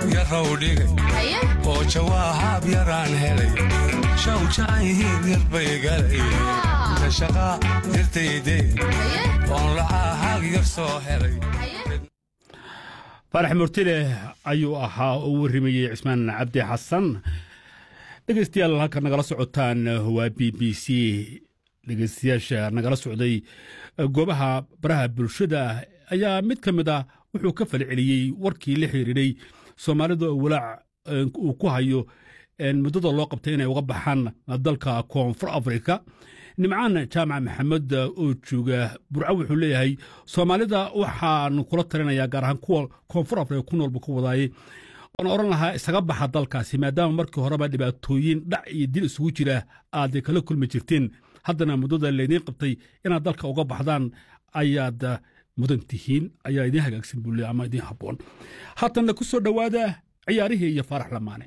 yarow dhigay oo jawaahab yaraan helay shawjaayihiin yarbay galay shaqa dirtaydee oon lacaahag yar soo helay faarax murtile ayuu ahaa oo warrimayey cismaan cabdi xasan dhegaystayaal halka nagala socotaan waa b b c dhegaystayaasha nagala socday goobaha baraha bulshada ayaa mid ka mid ah wuxuu ka falceliyey warkii la xiriiray soomaalida oo walaac uu ku hayo muddada loo qabtay inay uga baxaan dalka koonfur afrika nimcaan jaamac maxamed oo jooga burco wuxuu leeyahay soomaalida waxaan kula talinayaa gaar ahaan kuwa koonfur afrika ku noolba ku wadaayey oon odhan lahaa isaga baxa dalkaasi maadaama markii horeba dhibaatooyin dhac iyo dil isugu jira aad kala kulmi jirteen haddana muddada laydiin qabtay inaad dalka uga baxdaan ayaad mudan tihiin ayaa idiin hagaagsan buule ama idiin habboon haatanna ku soo dhowaada ciyaarihii iyo faarax lamaane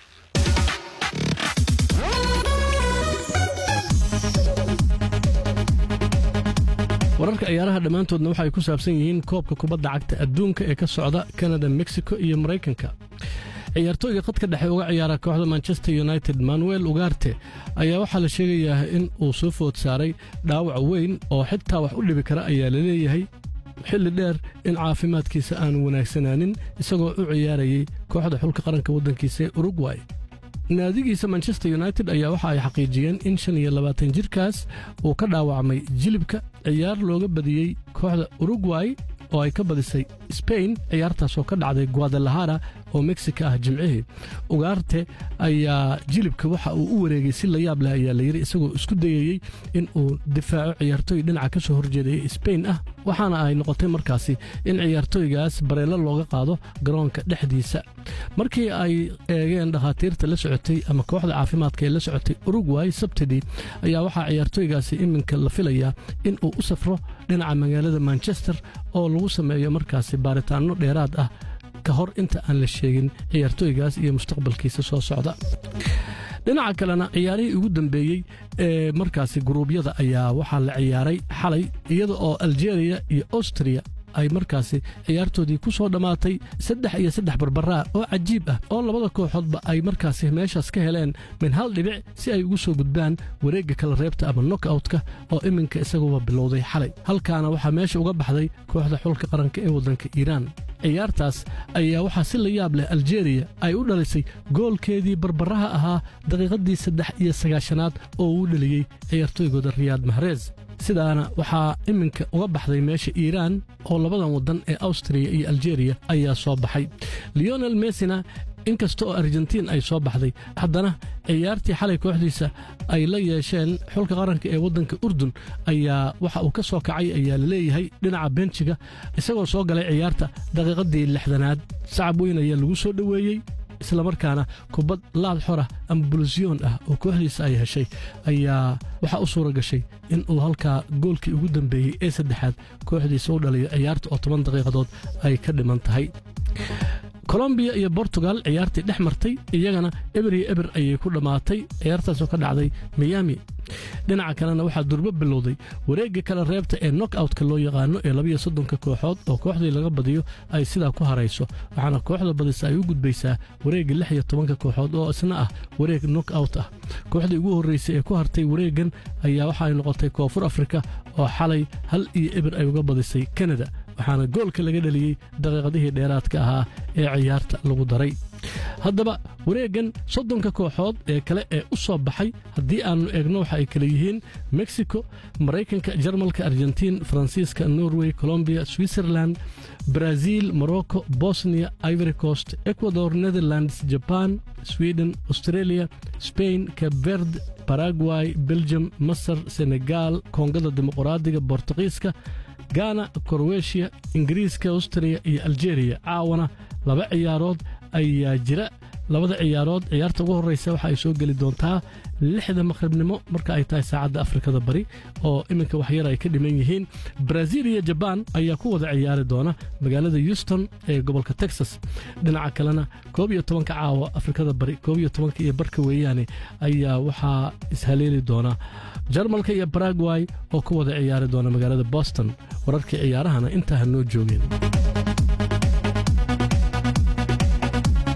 wararka ciyaaraha dhammaantoodna waxay ku saabsan yihiin koobka kubadda cagta adduunka ee ka socda kanada mexico iyo maraykanka ciyaartooyga khadka dhexe uga ciyaara kooxda manchester united manuel ugarte ayaa waxaa la sheegayaa in uu soo food saaray dhaawac weyn oo xitaa wax u dhibi kara ayaa la leeyahay xilli dheer in caafimaadkiisa aanu wanaagsanaanin isagoo u ciyaarayay kooxda xulka qaranka waddankiisa ee urugway naadigiisa manchester united ayaa waxa ay xaqiijiyeen in shan iyo labaatan jirkaas uu ka dhaawacmay jilibka ciyaar looga badiyey kooxda urugway oo ay ka badisay sbain ciyaartaasoo ka dhacday guadalahara oo mexico ah jimcihii ugaarte ayaa jilibka waxa uu u wareegay si la yaab leh ayaa layidhi isagoo isku dayayey in uu difaaco ciyaartooy dhinaca ka soo horjeedaya sbain ah waxaana ay noqotay markaasi in ciyaartooygaas bareelo looga qaado garoonka dhexdiisa markii ay eegeen dhakhaatiirta la socotay ama kooxda caafimaadka ee la socotay urugway sabtidii ayaa waxaa ciyaartooygaasi iminka la filayaa in uu u safro dhinaca magaalada manchester oo lagu sameeyo markaasi baaritaanno dheeraad ah ka hor inta aan la sheegin ciyaartooygaas iyo mustaqbalkiisa soo socda dhinaca kalena ciyaarihii ugu dambeeyey ee markaasi guruubyada ayaa waxaa la ciyaaray xalay iyada oo aljeeriya iyo austria ay markaasi ciyaartoodii ku soo dhammaatay saddex iyo saddex barbaraa oo cajiib ah oo labada kooxoodba ay markaasi meeshaas ka heleen min hal dhibic si ay ugu soo gudbaan wareegga kala reebta ama nokoutka oo iminka isaguba bilowday xalay halkaana waxaa meesha uga baxday kooxda xulka qaranka ee waddanka iiraan ciyaartaas ayaa waxaa si la yaab leh aljeeriya ay u dhalisay goolkeedii barbaraha ahaa daqiiqaddii saddex iyo sagaashanaad oo uu dheliyey ciyaartooygooda riyaad mahreez sidaana waxaa iminka uga baxday meesha iiraan oo labadan waddan ee awstriya iyo aljeriya ayaa soo baxay leonel messina inkasta oo argentiin ay soo baxday haddana ciyaartii xalay kooxdiisa ay la yeesheen xulka qaranka ee waddanka urdun ayaa waxa uu ka soo kacay ayaa la leeyahay dhinaca benjiga isagoo soo galay ciyaarta daqiiqaddii lixdanaad sacab weyn ayaa lagu soo dhoweeyey islamarkaana kubad laad xora ama bulusyoon ah oo kooxdiisa ay heshay ayaa waxaa u suura gashay in uu halkaa goolkii ugu dambeeyey ee saddexaad kooxdiisa u dhaliyo ciyaarta oo toban daqiiqadood ay ka dhiman tahay kolombiya iyo bortugal ciyaartii dhex martay iyagana eber iyo eber ayay ku dhammaatay ciyaartaasoo ka dhacday miyami dhinaca kalena waxaa durbo bilowday wareegga kala reebta ee nokoutka loo yaqaano ee labiyo soddonka kooxood oo kooxdii laga badiyo ay sidaa ku harayso waxaana kooxda badisa ay u gudbaysaa wareegga lix iyo tobanka kooxood oo isna ah wareeg nokout ah kooxdii ugu horraysay ee ku hartay wareeggan ayaa waxa ay noqotay koonfur afrika oo xalay hal iyo eber ay uga badisay kanada waxaana goolka laga dheliyey daqiiqadihii dheeraadka ahaa ee ciyaarta lagu daray haddaba wareeggan soddonka kooxood ee kale ee u soo baxay haddii aannu eegno waxa ay kale yihiin mexico maraykanka jarmalka argentiin faransiiska norway colombiya switzerland brazil morocco bosnia ivory coast ecuador netherlands jaban sweden australia spain cabverd baragway belgium masar senegal koongada dimuqraadiga bortuqiiska gana korweshiya ingiriiska austria iyo aljeriya caawana laba ciyaarood ayaa jira labada ciyaarood ciyaarta ugu horreysa waxa ay soo geli doontaa lixda maqribnimo marka ay tahay saacadda afrikada bari oo iminka waxyar ay ka dhiman yihiin brazil iyo jabaan ayaa ku wada ciyaari doona magaalada houston ee gobolka texas dhinaca kalena koob iyo tobanka caawa afrikada bari koob iyo tobanka iyo barka weeyaane ayaa waxaa ishaleeli doona jarmalka iyo baragway oo ku wada ciyaari doona magaalada boston wararkii ciyaarahana intaa ha noo joogeen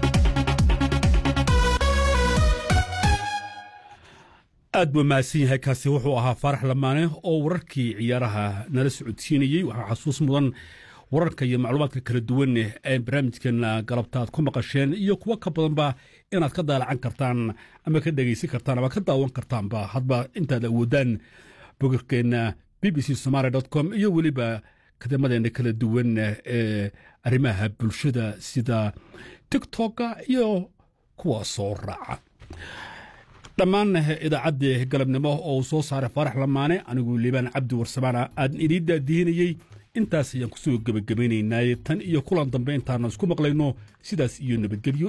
aad buu mahadsan yahay kaasi wuxuu ahaa faarax lamaane oo wararkii ciyaaraha nala socodsiinayey waxaa xasuus mudan wararka iyo macluumaadka kala duwan ee barnaamijkeena galabta aad ku maqasheen iyo kuwo ka badanba inaad ka daalacan kartaan ama ka dhegaysan kartaan ama ka daawan kartaanba hadba intaad awoodaan bogagkeenna b b c somaali com iyo weliba kadamadeena kala duwan ee arrimaha bulshada sida tiktoka iyo kuwa soo raaca dhammaan idaacaddii galabnimo oo uu soo saaray faarax lamaane anigu liibaan cabdi warsamaana aadan idiin daadihinayey intaas ayaan kusoo gebagabaynaynaaye tan iyo kulan dambe intaana isku maqlayno sidaas iyo nabadgelyo